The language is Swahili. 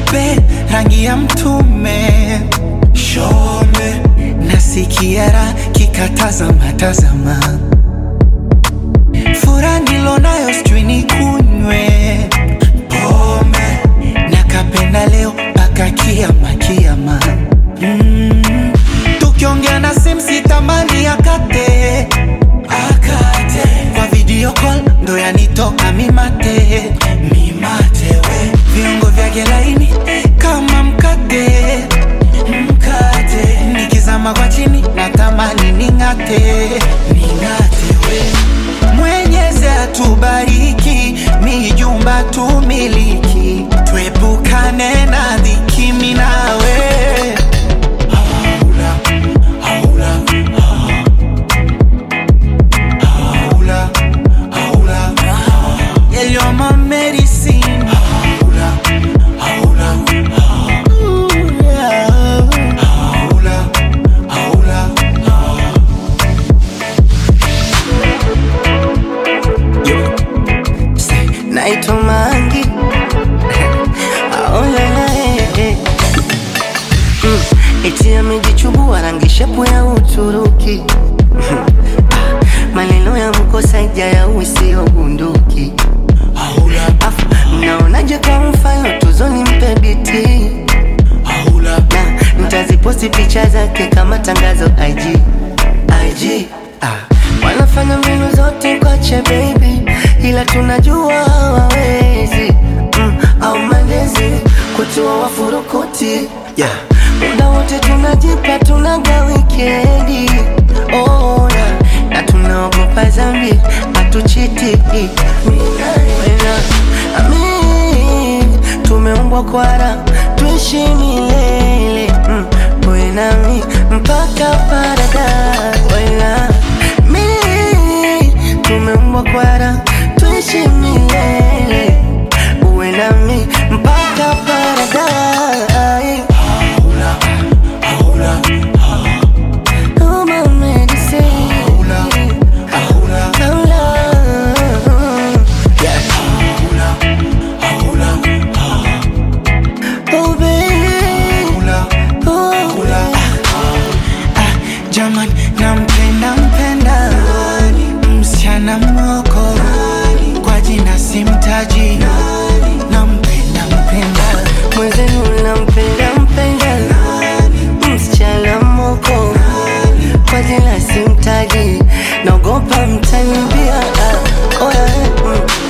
mweupe rangi ya mtume shome nasikia raha kikatazama tazama fura nilonayo sijui nikunywe pombe nakapenda leo mpaka kiama kiama mm. tukiongea na simu sitamani akate akate kwa video call ndo yanitoka mimate mimate we viungo vyake laini kama mkate mkate nikizama kwa chini natamani ning'ate ning'ate we mwenyezi atubariki mijumba tumiliki tuepukane na dhiki minawe haula, haula, haula, haula. Yeah, you're my medicine. Haula, haula, Ooh, yeah. Haula, haula, Say, naitwa Mangi Aolala, eh, eh. Mm, eti amejichubua rangi shepu ya Uturuki Ah, maneno ya mkosaja ya usio bunduki haula, Afu, mnaonaje kwa mfano tuzoni mpe biti haula. na nitaziposti picha zake kama tangazo IG IG ah. Wanafanya mbinu zote kwache baby, ila tunajua hawawezi mm, au malezi kutua wafurukuti yeah. Muda wote tunajipa tunaga wikendi oh, na, na tunaogopa zambi hatuchiti Mina, amin, tumeumbwa kwara tuishi milele mm, wewe nami mpaka paradise Wena, mi tumeumbwa kwara tuishi milele uwe nami mpaka paradise Haula, haula, Oh, my medicine. haula, haula, Haula. haula, haula, Oh, baby. haula. Oh, Haula. Ah, Jaman, nampenda mpenda msichana moko kwa jina simtaji, nampenda mpenda mwenzenu nampenda mpenda msichana moko kwa jina simtaji naogopa mtanibia ah, oh, yeah, mm.